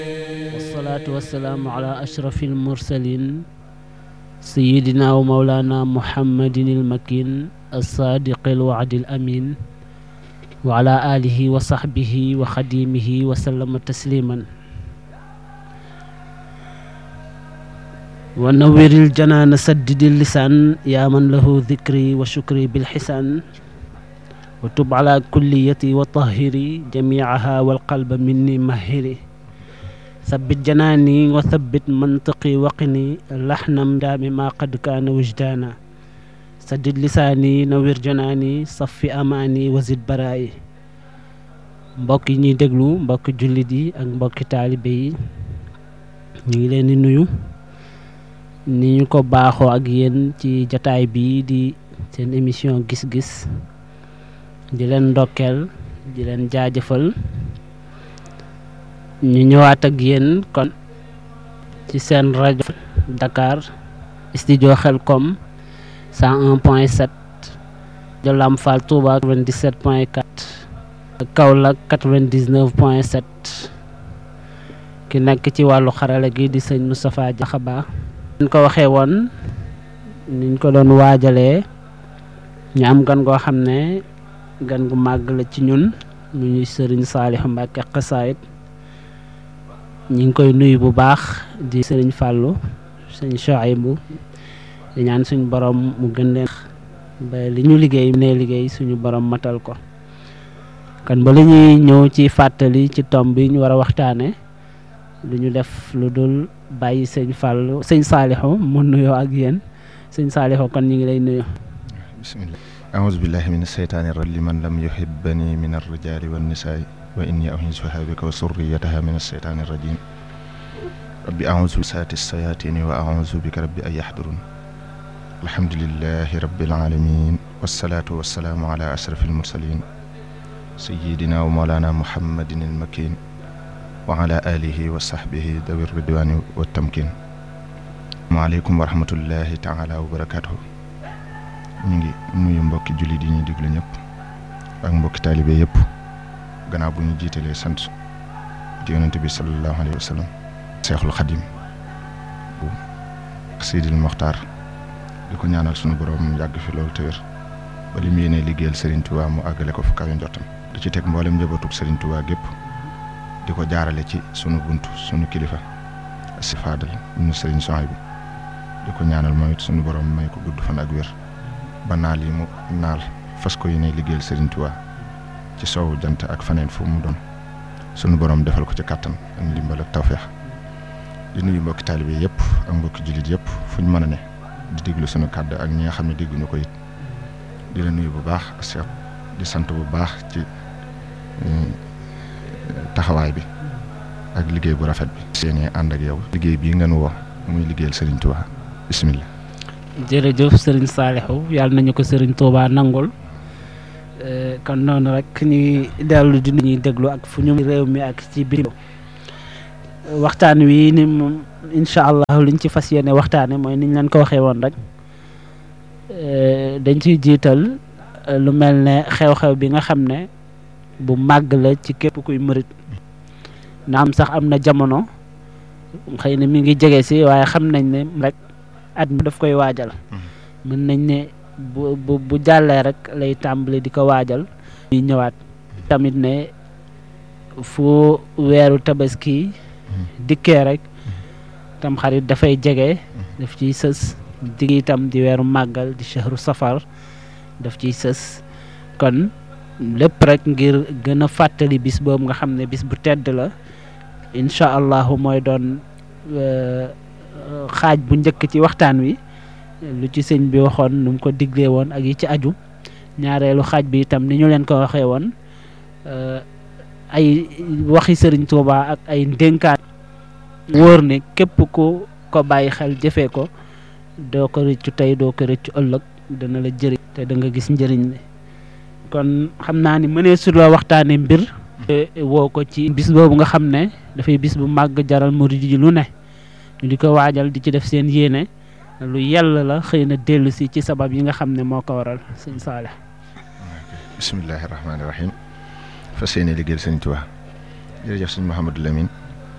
wasalaatu wasalaamu ala ashrafi almursalin sayidina wa maulana muhammadin almakin alsaadiqi alwacdi alamin wa ala alihi wa saxbihi wa xadimihi wa sallama tasliman wa nawiril janaana saddidi lisaan yaa man lahu dikri wa shukri bilxisaan wa tub ala kulliyati wa tahiri jamiaha walqalba minni mahiri sabbit janaani wa sabbit mantiqi waqini laxnam daami maa qad kaana wujdaana saddid lisaani nawir janaani saffi amaani wazid baraayi mbokk yi ñuy déglu mbokki jullit yi ak mbokki taalibe yi ñu ngi leen di nuyu ni ñu ko baaxoo ak yéen ci jataay bii di seen émission gis-gis di leen ndokkeel di leen jaajëfal ñu ñëwaat ak yéen kon ci seen rajo Dakar studio Xelcom 101 point 7 de Lamp Fall Touba 97 point 4 Kaolack 99 point 7 ki nekk ci wàllu xarala gi di sëñ Moustapha Diakhaba ñu ko waxee woon niñ ko doon waajalee ñu am gan goo xam ne gan gu màgg la ci ñun mu ñuy sëriñ Saliou Mbacke xasaayit ñi ngi koy nuyu bu baax di sëriñ Fallou sëñ Chouaïbou di ñaan suñu borom mu gën leen ba li ñu liggéey ne liggéey suñu borom matal ko kon ba li ñuy ñëw ci fàttali ci tomb bi ñu war a waxtaane lu ñu def lu dul bàyyi sëñ Fallou sëñ Saliou mu nuyoo ak yéen sëñ Saliou kon ñu ngi lay nuyu bismillah aouzu billahi min asheytaani rajim liman lam yuhibbani min arrijali wannisaai wa inni u'iizuha bika wa surriyataha min asheytaani rajim rabbi aouzu bi saati sayatini wa aouzu bika rabbi an yahdurun alhamdulillahi rabbil alamin wassalaatu wassalaamu ala ashraf almursalin sayidina wa mawlana muhammadin almakin wa ala alihi wa sahbihi dawi ridwani wa tamkin maaleykum wa rahmatullahi taala wa barakatuhu ñu ngi nuyu mbokki jullit yi ñuy diglu ñëpp ak mbokki taalibe yëpp gannaaw bu ñu jiitalee sant di yonente bi sallallahu alayhi wa sallam seexul xadim bu sidil moxtaar di ko ñaanal sunu borom yàgg fi loolu te wér ba li mu yéenee liggéeyal Serigne Touba mu àggale ko fu kawe njottam di ci teg mboolem njabootug Serigne Touba gépp di ko jaarale ci sunu bunt sunu kilifa si faadal ñu Serigne Souhaïbou di ko ñaanal mooy it sunu borom may ko gudd fan ak wér ba naal yi mu naal fas ko yéene liggéeyal Serigne Touba ci soowu jant ak faneen fu mu doon sunu borom defal ko ci kàttan ak ndimbal ak tawféex di nuyu mbokki taalibe yëpp ak mbokki jullit yëpp fu ñu mën a ne di déglu sunu kàddu ak ñi nga xam ne dégguñu ko it di la nuyu bu baax Cheikh di sant bu baax ci taxawaay bi ak liggéey bu rafet bi. seen ànd ak yow liggéey bii nga nu woo muy liggéeyal Serigne Touba bisimilah. jërëjëf sëriñ Saliou yàlla nañu ko sëriñ Touba nangul kon noonu rek ñuy dellu di ñuy déglu ak fu ñu réew mi ak ci biir waxtaan wi ni moom incha allah liñ ci fas yéene waxtaane mooy niñ leen ko waxee woon rek dañ ciy jiital lu mel ne xew-xew bi nga xam ne bu màgg la ci képp kuy mërit na am sax am na jamono xëy na mi ngi jege si waaye xam nañ ne rek at mi daf koy waajal mën nañ ne bu bu bu jàllee rek lay tàmbali di ko waajal ñuy ñëwaat tamit ne fu weeru tabaski dikkee rek tam xarit dafay jege daf ciy sës digg itam di weeru màggal di shahru safar daf ciy sës kon lépp rek ngir gën a fàttali bis boobu nga xam ne bis bu tedd la incha allahu mooy doon xaaj bu njëkk ci waxtaan wi lu ci sëñ bi waxoon nu mu ko diglee woon ak yi ci aju ñaareelu xaaj bi itam ni ñu leen ko waxee woon ay waxi sëriñ Tuuba ak ay ndénkaan wóor ne képp ku ko bàyyi xel jëfee ko doo ko rëccu tey doo ko rëccu ëllëg dana la jëriñ te da nga gis njëriñ li kon xam naa ni mënee su la waxtaane mbir woo ko ci bis boobu nga xam ne dafay bis bu màgg jaral murid yi lu ne ñu di ko waajal di ci def seen yéene lu yell la xëy na dellu si ci sabab yi nga xam ne moo ko waral sëñ Saaleh bisimillahi rahmaani rahim fas yéene liggéeyal sëñ Tuubaa jërëjëf sëñ Mouhamadou Lamine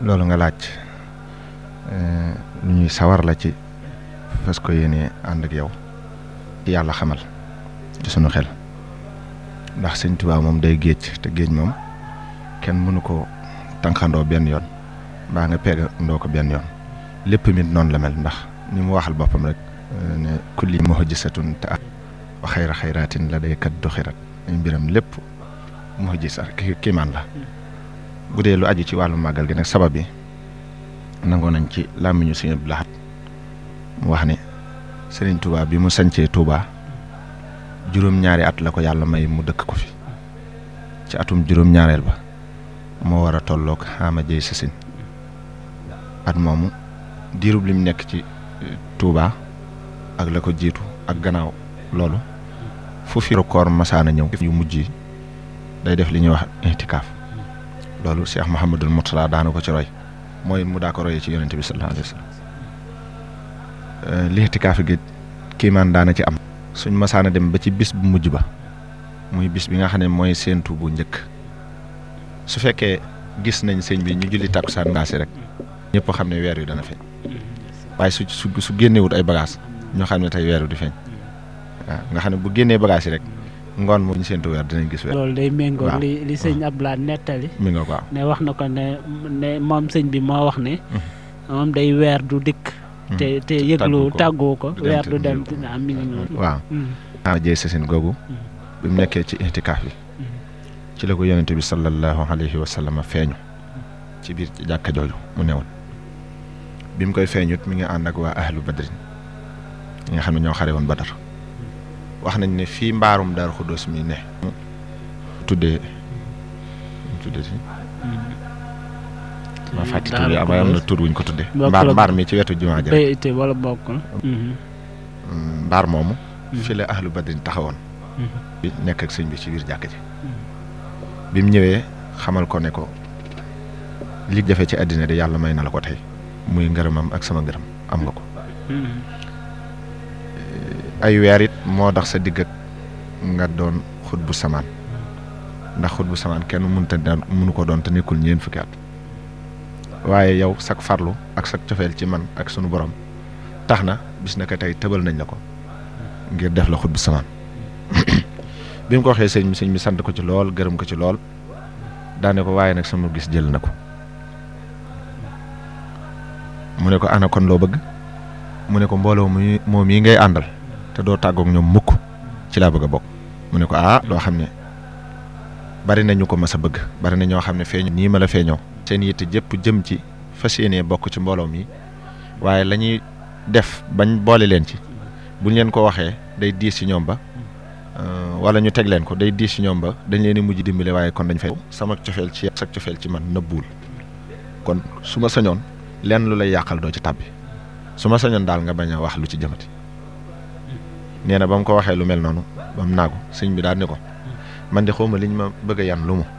loolu nga laaj lu ñuy sawar la ci fas ko yéene ànd ak yow ci yàlla xamal ci sunu xel ndax sëñ Tuubaa moom day géej te géej moom kenn mënu ko tànqandoo benn yoon mbaa nga peegandoo ko benn yoon lépp mit noonu la mel ndax ni mu waxal boppam rek ne kulli muhjisatun te at wa xayra xayraatin la day kat du xirat ay mbiram lépp muhjisa kiimaan la bu dee lu aju ci wàllu màggal gi nag sabab bi nangoo nañ ci làmmiñu Sëñ Abdou Lahad mu wax ne Sëriñ Touba bi mu sancee Touba juróom-ñaari at la ko yàlla may mu dëkk ko fi ci atum juróom-ñaareel ba moo war a tolloog xaama jëy sasin at moomu diirub lim nekk ci Touba ak la ko jiitu ak gannaaw loolu fu fi koor masaana ñëw yu mujj yi day def li ñuy wax itikaaf loolu Cheikh Mouhamadul Mourtala daana ko ci roy mooy mu daa ko royee ci yonente bi sallallahu alayhi wa sallam li itikaaf gi kiimaan daana ci am suñ masaana dem ba ci bis bu mujj ba muy bis bi nga xam ne mooy séentu bu njëkk su fekkee gis nañ sëñ bi ñu julli takkusaan ngaasi rek ñëpp xam ne weer wi dana feeñ waaye su su su génnewut ay bagages ñoo xam ne tey weer wi di feeñ waaw nga xam ne bu génnee bagages yi rek ngoon mu ñu séentu weer dinañ gis weer. loolu day méngoo waaw li li sëñ Abdoulaye nettali mi nga ko waaw ne wax na ko ne ne moom sëñ bi moo wax ne moom day weer du dikk te te yëglu tàggoo ko du dem weer te du dem yëglu ko. ah mi ngi noonu waaw ah jëy sasin googu bi mu nekkee ci itikaaf bi ci la ko yonente bi sallallahu alayhi wa sallam feeñu ci biir jàkka jooju mu newoon bi mu koy feeñut mi ngi ànd ak waa ahlu badrin ñi nga xam ne ñoo xare woon badar wax nañ ne fii mbaarum Daaru Xuddoos mi ne tuddee mu tuddee si ma fàtti tur yi am am na tur wuñ ko tuddee Bokkul mbaar ak- mbaar mi ci wetu jumaa ji rek béyte wala bokkul Mm, mbaar moomu fi la ahlu badrin taxawoon bi nekk ak sëñ bi ci biir jàkk ji bi mu ñëwee xamal ko ne ko li jafe ci àddina de yàlla may na la ko tey muy ngërëmam ak sama ngërëm am nga ko ay weer it moo tax sa digg ak nga doon xut bu samaan ndax xut bu samaan kenn mënta daan mënu ko doon te nekkul ñeen fukki at waaye yow sak farlu ak sak cofeel ci man ak sunu borom tax na bis na ko tey tëbal nañ la ko ngir def la xut bu samaan bi mu ko waxee sëñ bi sëñ bi sant ko ci lool gërëm ko ci lool daane ko waaye nag sama gis jël na ko mu ne ko ana kon loo bëgg mu ne ko mbooloo mu moom yi ngay àndal te doo tàggoog ñoom mukk ci laa bëgg a bokk mu ne ko ah loo xam ne bari na ñu ko mas a bëgg bari na ñoo xam ne feeñu nii ma la feeñoo seen yitte jëpp jëm ci fas yéenee bokk ci mbooloo mi waaye la ñuy def bañ boole leen ci buñ leen ko waxee day diis ci ñoom ba euh, wala ñu teg leen ko day diis ci ñoom ba dañ leen di mujj dimbale waaye kon dañ fay sama cofeel ci sa cofeel ci man nëbbuwul kon su ma sañoon lenn lu lay yàqal doo ci tàbbi su ma sañoon daal nga bañ a wax lu ci jëmati nee na ba mu ko waxee lu mel noonu ba mu naagu sëñ bi daal ni ko man di xawma liñ ma bëgg a yan lu mu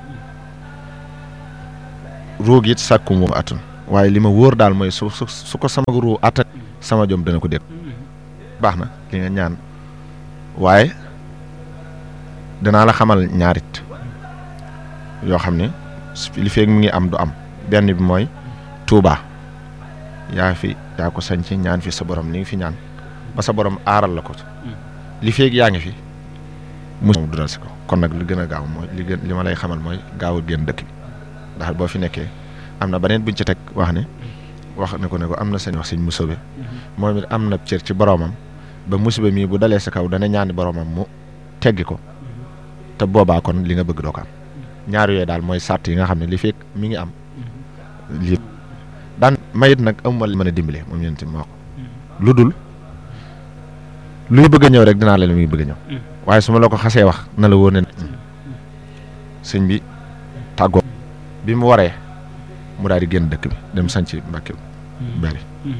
ruug it sàkku mu atun waaye li ma wóor daal mooy su su su ko sama ruu attan sama jom dana ko dégg baax na li nga ñaan waaye danaa la xamal ñaarit yoo xam ne su- li feeg mi ngi am du am benn bi mooy Touba yaa fi yaa ko sañ ci ñaan fi sa borom li nga fi ñaan ba sa borom aaral la ko li feeg yaa ngi fi mu du dal si ko kon nag li gën a gaaw mooy li gën li ma lay xamal mooy gaawul génn dëkk bi ndax boo fi nekkee am na beneen buñ ci teg wax ne wax ne ko ne ko am na sëñ wax sëñ musobe moom it am na cër ci boromam ba musiba mii bu dalee sa kaw dana ñaani boromam mu teggi ko te boobaa kon li nga bëgg doo ko am ñaar yooyu daal mooy sàrt yi nga xam ne li fekk mi ngi am lii daan mayit nag amuma li mën a dimbale moom yéen tamit moo ko lu dul luy bëgg a ñëw rek dinaa la mi ngi bëgg a ñëw waaye su ma la ko xasee wax na la wóor ne sëñ bi tàggoo bi mu waree mu daal di génn dëkk bi dem sanc Mbàkke bari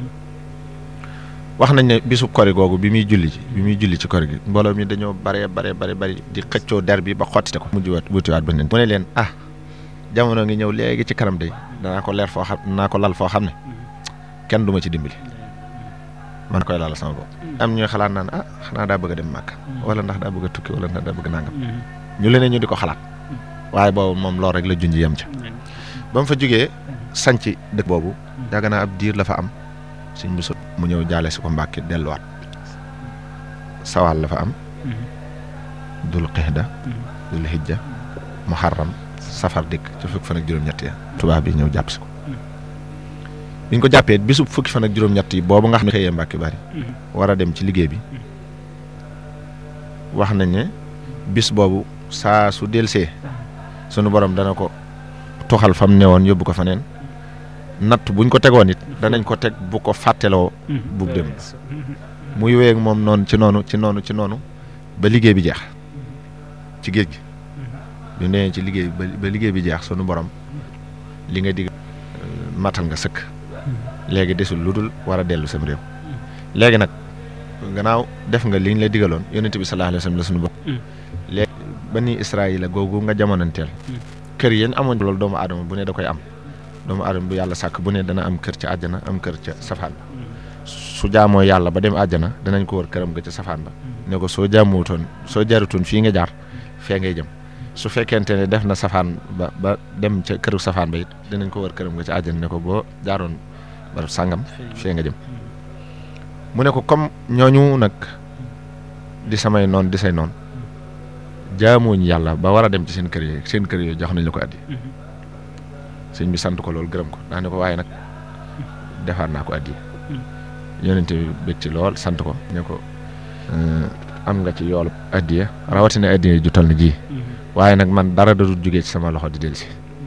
wax nañ ne bisu kori googu bi muy julli ci bi muy julli ci kori gi mbooloo mi dañoo bare bare bare bari di xëccoo der bi ba xottite ko mujj waat wutiwaat ba mu ne leen ah jamono ngi ñëw léegi ci kanam day danaa ko leer foo xam danaa ko lal foo xam ne kenn du ma ci dimbali man koy laal sama bopp am ñuy xalaat naan ah xanaa daa bëgg a dem màkk wala ndax daa bëgg a tukki wala ndax daa bëgg nangam ñu leneen ñu di ko xalaat waaye boobu moom loolu rek la junj yem ca ba mu fa jógee sanc dëkk boobu yàgg naa ab diir la fa am sëñ bu so mu ñëw jaale si ko Mbàkke delluwaat sawaal la fa am dul xixda dul hijja muharram safar dikk ci fukki fan ak juróom-ñett ya tubaab bi ñëw jàpp si ko biñ ko jàppee bisu fukki fan ak juróom-ñett yi boobu nga xam ne xëyee Mbàkke bari war a dem ci liggéey bi wax nañ ne bis boobu saa su delsee sunu borom dana ko toxal fam ne woon yóbbu ko fa neen natt buñ ko tegoon it danañ ko teg bu ko fàtteloo bu dem muy wéy ak moom noonu ci noonu ci noonu ci noonu ba liggéey bi jeex ci géej gi bi nee ci liggéey ba liggéey bi jeex sunu borom li nga dig matal nga sëkk léegi desul lu dul war a dellu sam réew léegi nag gannaaw def nga liñ la digaloon yonent bi sallallahu alayhi wa sallam la sunu bopp léegi bani Israayila googu nga jamonanteel kër yéen amoon loolu doomu aadama bu ne da koy am doomu aadama bu yàlla sàkk bu ne dana am kër ca àjjana am kër ca safaan ba su jaamoo yàlla ba dem àjjana danañ ko wër këram ga ca safaan ba ne ko soo jaamuwutoon soo jarutoon fii nga jaar fee ngay jëm su fekkente ne def na safaan ba ba dem ca këru safaan ba it dinañ ko wër këram ga ca àjjana ne ko boo jaaroon barab sàngam fee nga jëm mu ne ko comme ñooñu nag di samay noon di say noon jaamuñ yàlla ba war a dem ci seen kër yi seen kër yooyu jox nañ la ko addi sëñ bi sant ko loolu gërëm ko daa ne ko waaye nag defaat naa ko addi yonente bi bëgg ci lool sant ko ne ko am nga ci yoolu addiya rawatina addiya ju toll na ji waaye nag man dara da dul jógee ci sama loxo di dellusi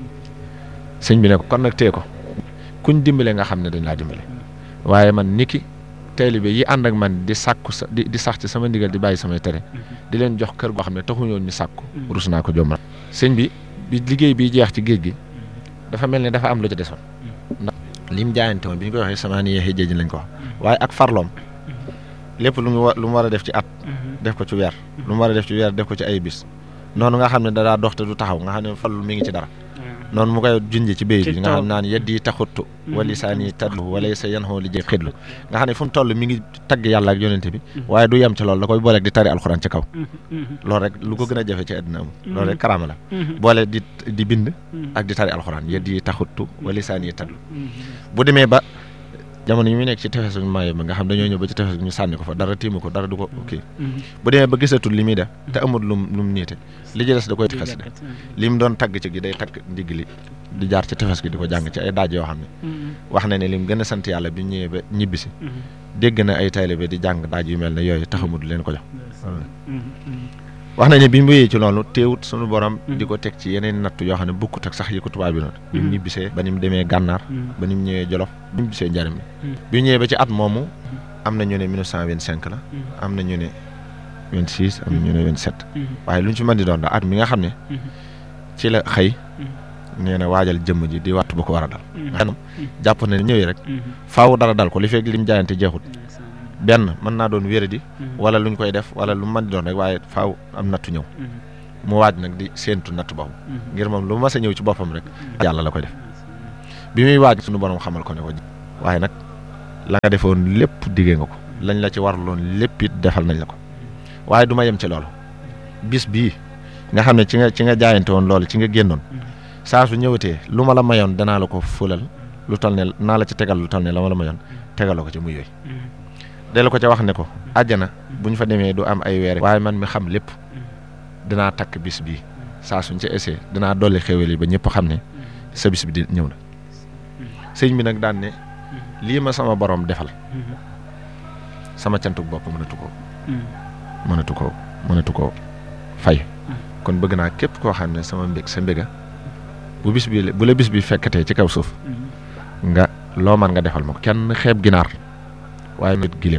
sëñ bi ne ko kon nag tee ko kuñ dimbale nga xam ne dañ laa dimbale waaye man niki taalibe yi ànd ak man di sàkku sa di di sax ci sama ndigal di bàyyi samay tere di leen jox kër goo xam ne taxuñoon ñu sàkku rus naa ko jommal sëñ bi bi liggéey bi jeex ci géej gi dafa mel ne dafa am lu ci desoon ndax lim jaayante woon bi ñu koy waxee sama ni yeexee géej lañ ko wax waaye ak farloom lépp lu mu wa lu mu war a def ci at def ko ci weer lu mu war a def ci weer def ko ci ay bis noonu nga xam ne dadaa dox te du taxaw nga xam ne fallu mi ngi ci dara noonu mu koy junj ci béy bi nga xam naan yeddi yi taxuttu wali saa nii tadlu wala sa yan xoo li jë xidlu nga xam ne fu mu toll mi ngi tagg yàlla ak yonente bi waaye du yem ci loolu da koy booleeg di tari alxuraan ci kaw loolu rek lu ko gën a jafe ci àddina amul loolu rek karaama la boole di di bind ak di tari alxuraan yeddi yi taxuttu wali saa nii tadlu bu demee ba jamono yi muy nekk ci tefesu maayo bi nga xam dañoo ñëw ba ci tefes ñu sànni ko fa dara tiimu ko dara du ko kii bu demee ba gisatul li muy def te amul lum lum niite li ci des da koy xes de li mu doon tagg ci gi day tagg ndigg li di jaar ci tefes gi di ko jàng ci ay daaj yoo xam ne wax na ne lim gën a sant yàlla bi ñëwee ba ñibbisi dégg na ay taalibe di jàng daaj yu mel ne yooyu taxamul leen ko jox wax nañ ne bi mu wéyee ci loolu teewut sunu borom di ko teg ci yeneen natt yoo xam ne bukkut ak sax yi ko tubaab bi noonu bi mu ñibbisee ba ni mu demee gànnaar ba ni mu ñëwee jolof bi mu ñibbisee njariñ bi mu ñëwee ba ci at moomu am na ñu ne 1925 la am na ñu ne 26 am na ñu ne 27 waaye lu ñu ci mën di doon daal at mi nga xam ne ci la xëy nee na waajal jëmm ji di wattu ba ko war a dal xanam jàpp na ne ñëwee rek faaw dara dal ko li fekk lim jaayante jeexut benn mën naa doon wéradi wala luñ koy def wala lu mën di doon rek waaye faaw am nattu ñëw mu waaj nag di séentu natt boobu ngir moom lu mas a ñëw ci boppam rek yàlla la koy def bi muy waaj suñu borom xamal ko ne ko waaye nag la nga defoon lépp diggee nga ko lañ la ci waraloon lépp it defal nañ la ko waaye du ma yem ci loolu bis bii nga xam ne ci nga ci nga jaayante woon loolu ci nga génnoon saa su ñëwatee lu ma la mayoon danaa la ko fulal lu toll ne naa la ci tegal lu toll ne la ma la mayoon tegaloo ko ci muy yooyu delloo ko ca wax ne ko àjjana bu ñu fa demee du am ay weer waaye man mi xam lépp dinaa takk bis bii saa suñ ca essayé dinaa dolli xéwal yi ba ñëpp xam ne sa bis bi di ñëw na sëñ bi nag daan ne lii ma sama borom defal sama cantuk bopp mënatu ko mënatu ko mënatu ko fay kon bëgg naa képp koo xam ne sama mbég sa mbéga bu bis bi bu la bis bi fekkatee ci kaw suuf nga loo man nga defal ma ko kenn xeeb ginaar waaye nit gileem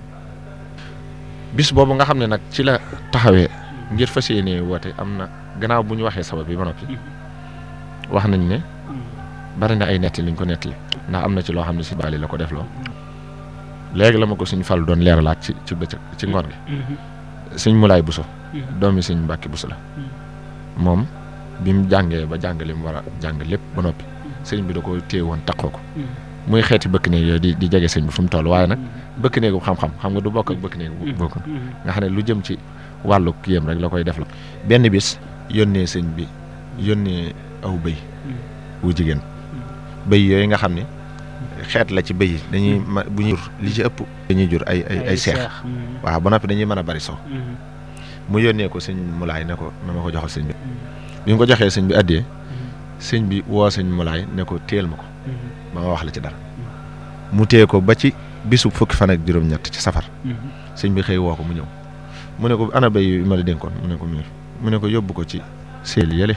bis boobu nga xam ne nag ci la taxawee ngir fas yéene woote am na gannaaw bu ñu waxee sabab bi ba noppi wax nañ ne bari na ay netti liñ ko nettali ndax am na ci loo xam ne si baali la ko def loo léegi la ma ko suñ fal doon leeralaat ci ci bëccëg ci ngoon gi suñ mulaay buso doomi suñ mbàkki buso la moom bi mu jàngee ba jàng li mu war a jàng lépp ba noppi sëñ bi da ko téye woon taqoo ko muy xeeti bëkk néeg yooyu di di jege sëñ bi fu mu toll waaye nag bëkk néegu xam-xam xam nga du bokk ak bëkk néegu bokk nga xam ne lu jëm ci wàllu kiyam rek la koy def la benn bis yónnee sëñ bi yónnee aw bëy wu jigéen bëy yooyu nga xam ne xeet la ci bëy yi dañuy ma bu ñuy jur li ci ëpp dañuy jur ay ay ay seex waaw ba noppi dañuy mën a bari so mu yónnee ko sëñ mulaay ne ko na ma ko joxal sëñ bi bi mu ko joxee sëñ bi addee sëñ bi woo sëñ mulaay ne ko téel ma ko ba ma wax la ci dara mu téye ko ba ci bisu fukki fan ak juróom-ñett ci safar sëñ bi xëy woo ko mu ñëw mu ne ko ana béy yi ma la dénkoon mu ne ko miir mu ne ko yóbbu ko ci seel yële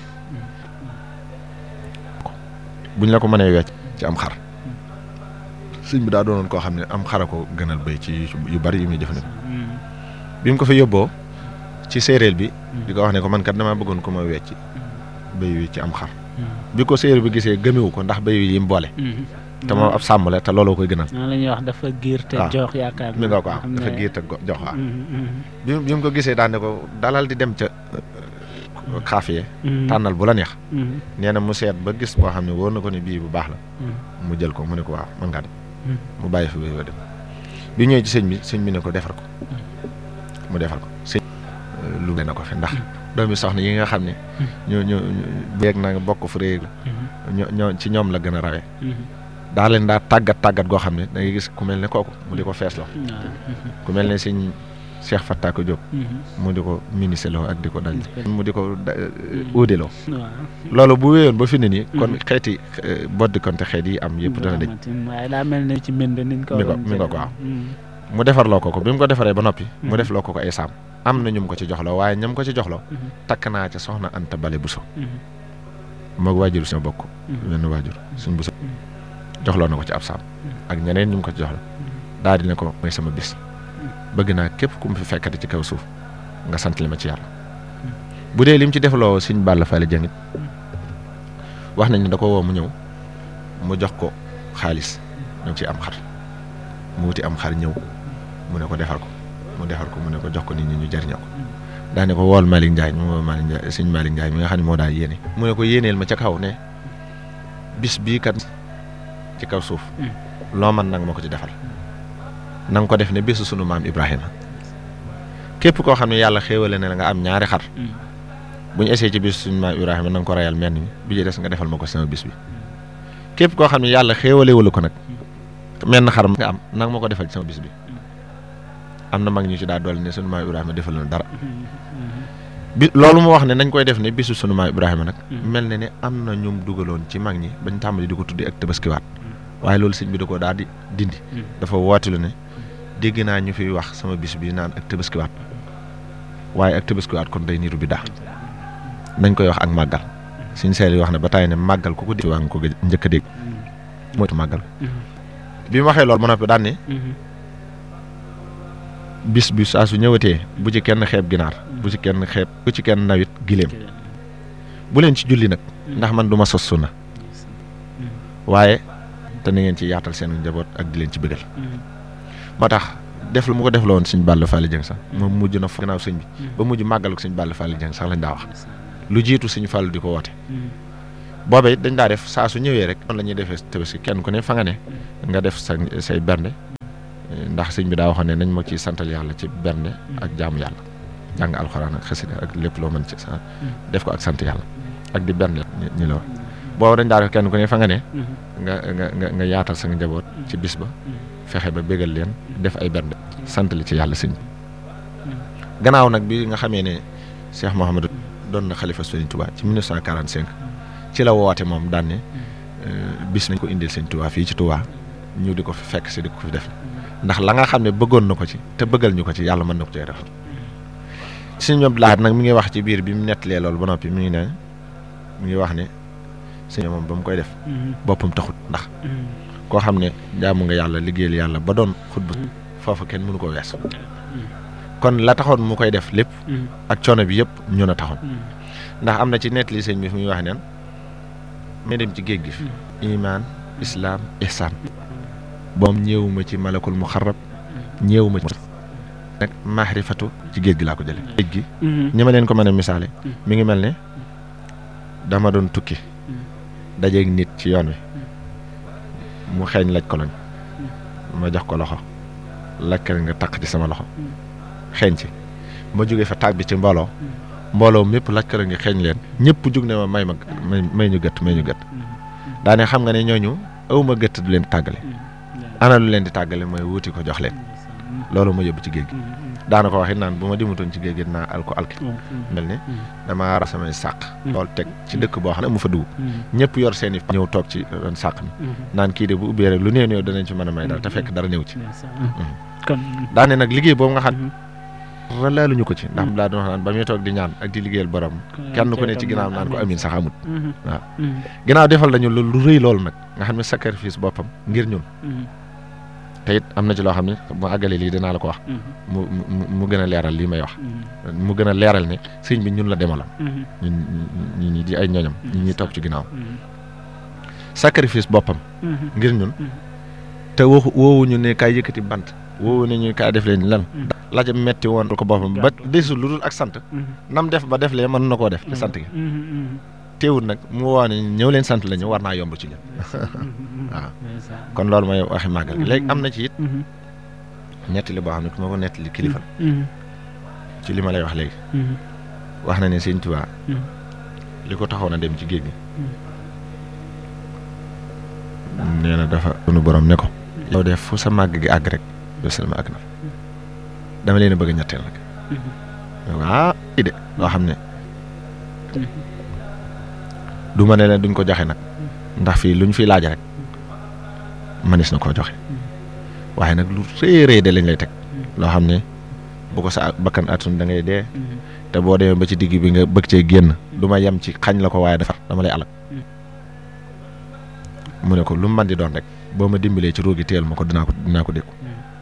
buñ la ko mënee wecc ci am xar sëñ bi daa doonoon koo xam ne am xara ko gënal béy ci yu bari yu muy jëfandikoo bi mu ko fi yóbboo ci séeréer bi di ko wax ne ko man kat damaa bëggoon ko ma wecc béy wi ci am xar bi ko séeréer bi gisee gëmewu ko ndax béy wi yi mu boole te moom ab sàmm la te looloo koy gënal noonu la ñuy wax dafa giir te jox yaakaar mi nga ko am dafa giir te jox waaw bi bi mu ko gisee daan ne ko dalal di dem ca xaafiye tànnal bu la neex nee na mu seet ba gis boo xam ne wóor na ko ne bii bu baax la mu jël ko mu ne ko waaw mën ngaa dem mu bàyyi fi béy wa dem bi ñëwee ci sëñ bi sëñ bi ne ko defar ko mu defar ko sëñ lu na ko fi ndax doomi soxna yi nga xam ne ñoo ñoo beeg na bokk fu réeg la ñoo ñoo ci ñoom la gën a rawee daa leen daa tàggat tàggat goo xam ne da ngay gis ku mel ne kooku mu di ko feesloo ku mel ne sëñ Cheikh Fattako Diop mu di ko miniseloo ak di ko daj mu di ko uudeloo loolu bu wéyoon ba fi ne nii kon xeeti boddi konte xeet yi am yëpp dana dëj waaye daa mel ne ci mbind niñ ko mi ko mi nga ko waaw mu defarloo ko ko bi mu ko defaree ba noppi mu def loo ko ko ay saam am na ñum ko ci joxloo waaye ñam ko ci joxloo takk naa ca soxna Anta Bale Buso moog waajur sama bokk wenn waajur suñ buso joxloo na ko ci ab saam ak ñeneen ñu mu ko ci joxla daal di ne ko mooy sama bis bëgg naa képp ku mu fi fekkati ci kaw suuf nga sant li ma ci yàlla bu dee lim ci defloo suñ bàll fale jangit wax nañ ne da ko woo mu ñëw mu jox ko xaalis ñu ci am xar mu wuti am xar ñëw mu ne ko defar ko mu defar ko mu ne ko jox ko nit ñi ñu jariñoo ko daa ne ko wool Malick Ndiaye mu woo Malick Ndiaye suñ Malick Ndiaye mi nga xam ne moo daa yéene mu ne ko yéeneel ma ca kaw ne bis bii kat ci kaw suuf loo man nag ma ko ci defal na nga ko def ne bésu sunu maam Ibrahima képp koo xam ne yàlla xéewale ne la nga am ñaari xar bu ñu essayé ci bésu sunu maam Ibrahima na nga ko rayal menn mi bi ci des nga defal ma ko sama bis bi képp koo xam ne yàlla xéewalewulu ko nag menn xar nga am nag ma ko defal ci sama bis bi am na mag ñu ci daa dolli ne sunu maam Ibrahima defal na dara bi loolu mu wax ne nañ koy def ne bisu sunu maam Ibrahima nag mel na ne am na ñum dugaloon ci mag ñi bañ tàmbali di ko tuddi ak tabaskiwaat waaye loolu sëñ bi da ko daal di dindi dafa wootilu ne dégg naa ñu fi wax sama bis bi naan ak tabaskiwaat waaye ak tabaskiwaat kon day niru bi daa nañ koy wax ak màggal suñ seel yi wax ne ba tàyyi ne màggal ku ko di waa nga ko njëkk a dégg moytu màggal bi mu waxee loolu ba noppi daan ne bis bi saa su ñëwatee bu ci kenn xeeb ginaar bu ci kenn xeeb bu ci kenn nawit giléem bu leen ci julli nag ndax man du ma sos sunna waaye te na ngeen ci yaatal seen njaboot ak di leen ci bëggal moo tax def lu mu ko def la woon sëñ Balla Fally Dieng sax moom mujj na gannaaw sëñ bi ba mujj màggal ko sëñ Balla Fally Dieng sax lañ daa wax lu jiitu sëñ Fallou di ko woote boobee it dañ daa def saa su ñëwee rek noonu la ñuy defee tabaski kenn ku ne fa nga ne nga def sa say bernde ndax sëñ bi daa waxoon ne nañ ma ciy santal yàlla ci bernde ak jaamu yàlla jàng alxuraan ak xasida ak lépp loo mën ci sa def ko ak sant yàlla ak di bernde ñi la wax boobu dañ daa def kenn ku ne fa nga ne nga nga nga nga yaatal sa njaboot ci bis ba fexe ba bégal leen def ay bernde sant li ci yàlla sëñ bi gannaaw nag bi nga xamee ne Cheikh Mouhamadou doon na xalifa Sëriñ Touba ci 1945 ci la woote moom daan ne bis nañ ko indil Sëriñ Touba fii ci Touba ñu di ko fi fekk si di ko fi def ndax la nga xam ne bëggoon na ko ci te bëggal ñu ko ci yàlla mën na ko cee defal sëñ Abdou Lahad nag mi ngi wax ci biir bi mu nettalee loolu ba noppi mi ngi ne mi ngi wax ne sëñ moom ba mu koy def boppam taxut ndax koo xam ne jaamu nga yàlla liggéeyal yàlla ba doon xutba foofu kenn mënu ko wees kon la taxoon mu koy def lépp ak coono bi yëpp ñu na taxoon ndax am na ci nettali sëñ bi fu muy wax neen may dem ci géej gi fi iman islaam ihsaan boom ñëwuma ci malakul muxarrab ñëwuma ci nag maarifatu ci géej gi laa ko jële géej gi ñi ma leen ko mën a misaale mi ngi mel ne dama doon tukki dajeeg nit ci yoon wi mu xeeñ laj koloñ ma jox ko loxo lakkal nga taq ci sama loxo xeeñ ci ma jógee fa tàbbi ci mbooloo mbooloo mépp lakkal nga xeeñ leen ñëpp jug ne ma may ma may ñu gët may ñu gët daane xam nga ne ñooñu awma gëtt du leen tàggale ana lu leen di tàggale mooy wuti ko jox leen loolu ma yóbbu ci géej gi daana ko waxit naan bu ma dimutoon ci géej gi dinaa al ko alki mel ni damaa ra samay sàq loolu teg ci dëkk boo xam ne mu fa dugg ñëpp yor seen i ñëw toog ci ron sàq mi naan kii de bu ubbee rek lu néew néew danañ ci mën a may dara te fekk dara néew ci kon daane nag liggéey boobu nga xam dara laaluñu ko ci ndax mu laa doon wax naan ba muy toog di ñaan ak di liggéeyal borom kenn ku ne ci ginnaaw naan ko amin sax amut waaw ginnaaw defal nañu lu lu rëy loolu nag nga xam ne sacrifice boppam ngir ñun te it am na ci loo xam ne mu àggale lii dinaa la ko wax mu mu mu gën a leeral lii may wax mu gën a leeral ne sëñ bi ñun la demaloon ñun ñi ñi di ay ñoñam ñi ñuy toog ci ginnaaw sacrifice boppam ngir ñun te waxu woowuñu ne kaay yëkkati bant woowu ne ñu kaay def leen lan la ca metti woon ko boppam ba desul lu dul ak sant nam def ba def lee mën na koo def te sant gi teewul nag mu woo ne ñëw leen sant la ñu war naa yomb ci ñun waaw kon loolu mooy waxi màggal gi léegi am na ci it nettali boo xam ne ku ma ko nettali kilifa ci li ma lay wax léegi wax na ne sëñ Tuubaa li ko taxoon a dem ci géej gi nee na dafa sunu borom ne ko yow def fu sa màgg gi àgg rek yow selma àgg na dama leen a bëgg a ñetteel nag ah de loo xam ne du ma ne leen duñ ko joxe nag ndax fii luñ fi laaj rek manis na koo joxe waaye nag lu rëy rëy de lañ lay teg loo xam ne bu ko sa bakkan atun da ngay dee te boo demee ba ci digg bi nga bëgg cee génn du ma yem ci xañ la ko waaye dafa dama lay alal mu ne ko lu mu mën di doon rek boo ma dimbalee ci ruugi teel ma ko dinaa ko dinaa ko dékku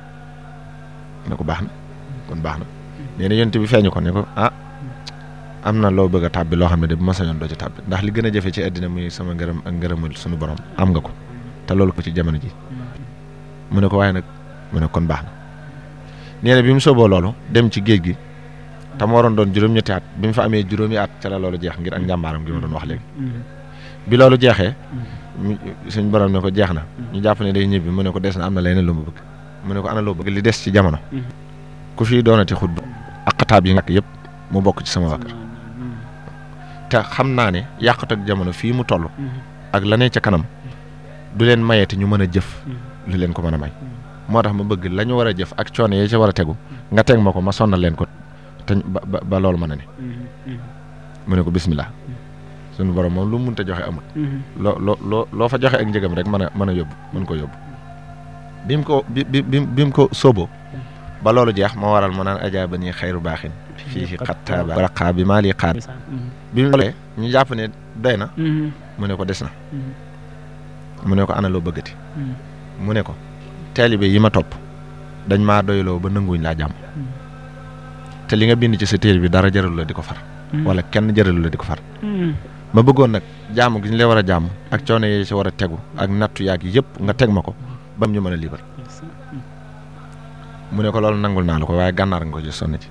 ne ko baax na kon baax na nee na yonent bi feeñu ko ne ko ah am na loo bëgg a tàbbi loo xam ne de bu ma sañoon doo ci tàbbi ndax li gën a jafe ci àddina muy sama ngërëm ak ngërëmul suñu borom am nga ko te loolu ko ci jamono ji mu ne ko waaye nag mu ne kon baax na nee na bi mu sooboo loolu dem ci géej gi te mu waroon doon juróom-ñetti at bi mu fa amee juróomi at ca la loolu jeex ngir ak njàmbaaram gi ma doon wax léegi bi loolu jeexee suñ borom ne ko jeex na ñu jàpp ne day ñibbi mu ne ko des na am na leneen lu mu bëgg mu ne ko ana loo bëgg li des ci jamono ku fii doonati xut ak xataab yi nga yëpp mu bokk ci sama waa kër te xam naa ne yàqut ak jamono fii mu toll ak la ne ca kanam du leen mayeti ñu mën a jëf lu leen ko mën a may moo tax ma bëgg la ñu war a jëf ak coono yi ca war a tegu nga teg ma ko ma sonnal leen ko te ba ba loolu mën a ne mu ne ko bismillah suñu borom moom lu mu mënta joxe amul loo loo loo loo fa joxe ak njëgam rek mën a mën a yóbbu mën ko yóbbu bi mu ko bi bi bi mu ko sóoboo ba loolu jeex moo waral mu naan ajaaba nii xayru baaxin fii xattaaba raqaa bi maa lii xaar bi mu loolee ñu jàpp ne doy na mu ne ko des na mu ne ko ana loo bëggati mu ne ko taalibe yi ma topp dañ maa doyloo ba nanguwuñ laa jàmm te li nga bind ci sa téere bi dara jaralu la di ko far wala kenn jaralu la di ko far ma bëggoon nag jaamu gi ñu lay war a jaamu ak coono yi ci war a tegu ak nattu yaag yëpp nga teg ma ko ba ñu mën a liibar mu ne ko loolu nangul naa la ko waaye gànnaar nga ko ci sonn ci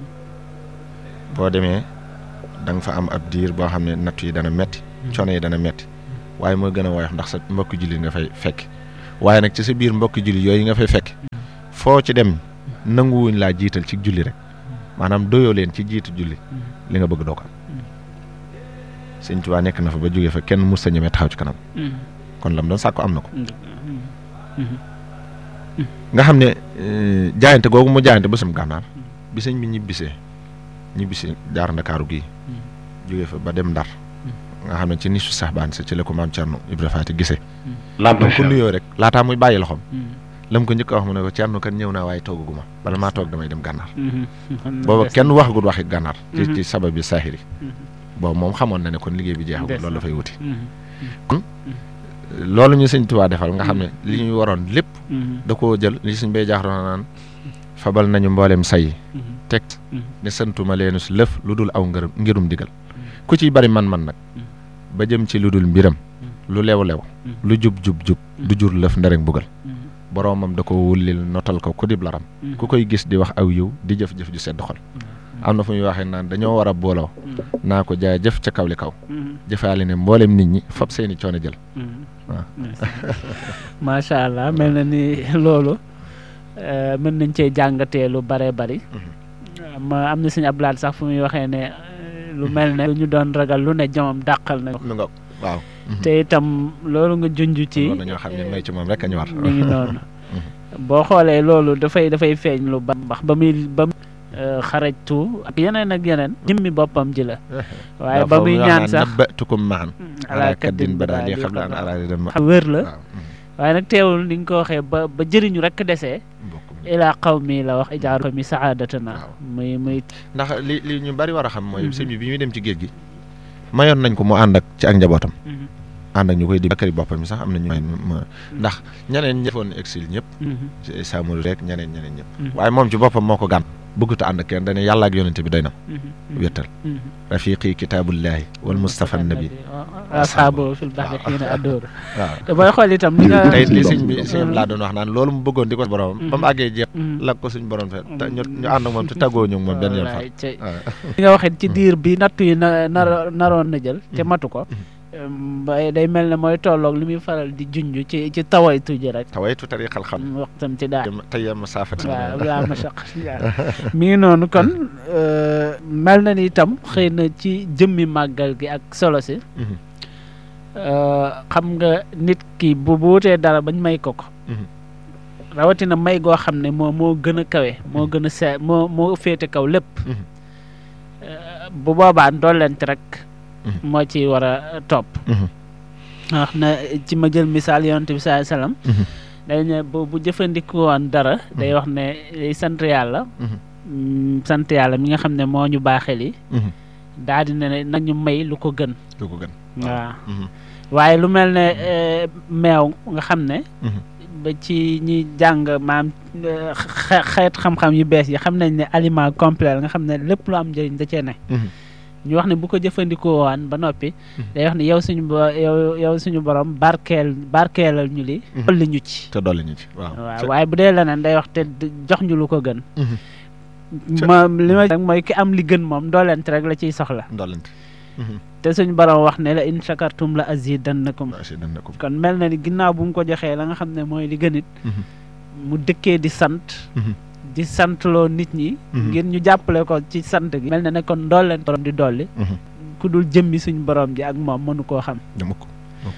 boo demee da nga fa am ab diir boo xam ne nattu yi dana metti coono yi dana metti waaye mooy gën a woyof ndax sa mbokki jullit nga fay fekk waaye nag ci sa biir mbokki jullit yooyu nga fay fekk foo ci dem nanguwuñ laa jiital ci julli rek maanaam doyoo leen ci jiitu julli li nga bëgg doo ko am sëñ Tuubaa nekk na fa ba jógee fa kenn mus sa ñemee taxaw ci kanam kon lam doon sàkku am na ko nga xam ne jaayante googu mu jaayante ba sam gànnaar bi sëñ bi ñibbisee ñibbisee jaar ndakaaru gii jógee fa ba dem ndar nga xam ne ci nisu sax baan sa ci la ko maam Cerno Ibra Faati gisee laata ko nuyoo rek laataa muy bàyyi loxoom lam ko njëkk a wax mu ne ko Cerno kan ñëw naa waaye toogaguma bala maa toog damay dem gànnaar booba kenn waxagul waxi gànnaar ci ci sabab bi saaxiri boobu moom xamoon na ne kon liggéey bi jeexagul loolu dafay wuti kon loolu ñu sëñ Tuubaa defal nga xam ne li ñu waroon lépp da koo jël li suñ bay jaaxroon naan fabal nañu mboolem say teg ne santuma leenu si lëf lu dul aw ngërëm ngirum digal ku ciy bari man-man nag ba jëm ci lu dul mbiram lu lew-lew lu jub-jub-jub du jur lëf nderek bugal boroomam da ko wullil notal ko ku dib laram ku koy gis di wax aw yiw di jëf-jëf ju sedd xol am na fu muy waxee naan dañoo war a booloo naa ko jaay jëf ca kaw li kaw jëfaale ne mboolem nit ñi fab seeni coono jël waaw macha allah mel na ni loolu mën nañ cee jàngatee lu bare bari ma am na suñu ablaat sax fu muy waxee ne lu mel ne lu ñu doon ragal lu ne jomam dàqal na lu nga waaw te itam loolu nga junj ci war nañoo xam ne may ci moom rek a ñu war. mi ngi noonu boo xoolee loolu dafay dafay feeñ lu ba mbax ba muy ba muy xarajtu ak yeneen ak yeneen jëmmi boppam ji la waaye ba muy ñaan sax nabbatukum maan ala kaddin kaddin bada li badaali xam naa araadi dem xam wér la waaw waaye nag teewul ni nga ko waxee ba ba jëriñu rek desee bokk ilaa xaw mi la wax ijaaru mi saadatana Waaw. muy muy ndax li li ñu bari war a xam mooy sëñ bi bi muy dem ci géej gi mayoon nañ ko mu ànd ak ci ak njabootam Mhm, ànd ak ñu koy di bakkari boppam mi sax am na ñu may ma ndax ñeneen ñi defoon exil ñëpp mhm, Samori rek ñeneen ñeneen ñëpp Mhm. waaye moom ci boppam moo ko gàn bëggut a ànd ak kenn dañu yàlla ak yonente bi doy na mhm, wéttal mhm. rafiqi kitaabullahi wal mustafa nabi asxaabu fil baxri xiina addóor waaw te booy xool itam li nga tey li sëñ bi sëñ bi laa doon wax naan loolu mu bëggoon di ko borom ba mu àggee jeex Mhm. la ko suñ borom fe te ñu ñu ànd ak moom te tàggoo ñu ak moom benn yoon fa Wallaay, ci- waaw li nga waxee ci diir bi natt yi na nar naroon na jël te matu ko ba day mel ne mooy tolloog li muy faral di junj ci ci tawaytu ji rek tawaytu tariqal xam waxtam ci daal tey yem saafati waaw laa ma saq mi ngi noonu kon euh, mel na ni itam xëy na ci jëmmi màggal gi ak solo si Mhm. euh, xam nga nit ki bu bu wutee dara bañ may ko ko Mhm. rawatina may goo xam ne moo moo gën a kawe moo gën a see moo moo féete kaw lépp Mhm. Euh, bu boobaa ndollent rek Mhm. moo ci war a topp Mhm. wax na ci ma jël misaal yonent bi saa salaam Mhm. day ne bu bu jëfandikoo woon dara day wax ne day sant yàlla Mhm. mm, sant yàlla mi nga xam ne moo ñu baaxee li Mhm. daal di ne nañu may lu ko gën lu ko gën waaw Mhm. waaye lu mel ne eh, meew nga xam ne Mhm. ba ci ñi jàng maam eh, xe- xeet xam-xam yu bees yi xam nañ ne aliment complet la nga xam ne lépp lu am njëriñ da cee ne Mhm. ñu wax ne bu ko jëfandikoo waan ba noppi day wax ne yow suñu bo yow yow suñu borom barkeel barkeelal ñu li Mhm. dolli ñu ci te dolli ñu ci waaw waaw waaye bu dee leneen day wax te d- jox ñu lu ko gën Mhm. Ca- ma li ma rek mooy ki am li gën moom doolent rek la ciy soxla ndollante te suñu borom wax ne la in shakartum la azidannakum waaw si dana ko kon mel na ni ginnaaw bu mu ko joxee la nga xam ne mooy li gënit Mhm. mu dëkkee di sant Mhm. di santloo nit ñi Mhm. ngir ñu jàppale ko ci sant gi mel na ne kon doolent borom di dolli Mhm. ku dul jëmmi suñu borom ji ak moom mënu koo xam dama ko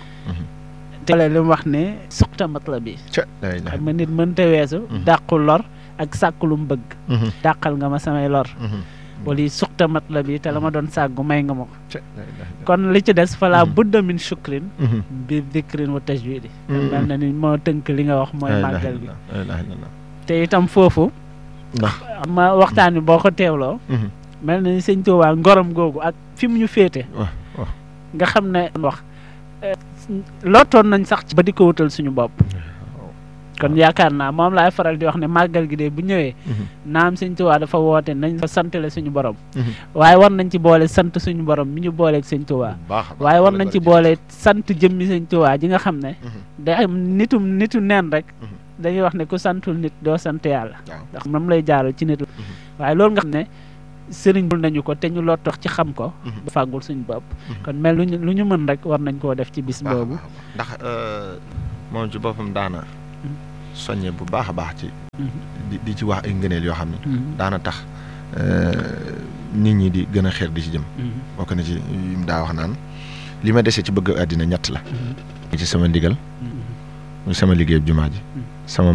te li mu wax ne suqta matla bi ca lay la xam nga nit mënta weesu Mhm. dàqu lor ak sàkku lu mu bëgg Mhm. dàqal nga ma samay lor Mhm. wala yi suqta matla bi te la ma doon sàggu may nga ma ko ca lay la kon li ci des fala Mhm. budda min shukrin Mhm. bi dikrin wa tajwidi Mhm. mel na ni moo tënk li nga wax mooy La ilaha màggal gi illallah, la ilaha illallah. te itam foofu ndax ma waxtaan bi boo ko teewloo Mhm. mel na ni sëñ Tuubaa ngorom googu ak fi mu ñu féete waaw waaw nga xam ne wax eh, lottoon nañ sax ci ba di ko wutal suñu bopp kon yaakaar naa moom laay faral di wax ne màggal gi de bu ñëwee Mhm. naam sëñ Tuubaa dafa woote nañ fa santale suñu borom Mhm. waaye war nañ ci boole sant suñu borom mi ñu booleeg sëñ Tuubaa bu baax a baax. waaye war Loolu nañ ci bari boole sant jëmmi sëñ Tuubaa ji nga xam ne Mhm. day am nitum nitu neen rek Mhm. dañuy wax ne ku santul nit doo sant yàlla waaw ndax moom lay jaaral ci nit la waaye loolu nga xam ne sëriñ bul nañu ko te ñu lott wax ci xam ko Mhm. ba fàggul suñu bopp Mhm. kon mel lu ñu lu ñu mën rek war nañ koo def ci bis baax a boobu baax a baax. ndax euh, moom ci boppam daana soññe bu baax a baax ci Mhm. di di ci wax ay ngëneel yoo xam ne Mhm. daana tax euh, nit ñi di gën a xeer di ci jëm Mhm. bokk na ci yu mu daa wax naan li ma dese ci bëgg àddina ñett la Mhm. ci sama ndigal Mhm. muy sama liggéey jumaa ji sama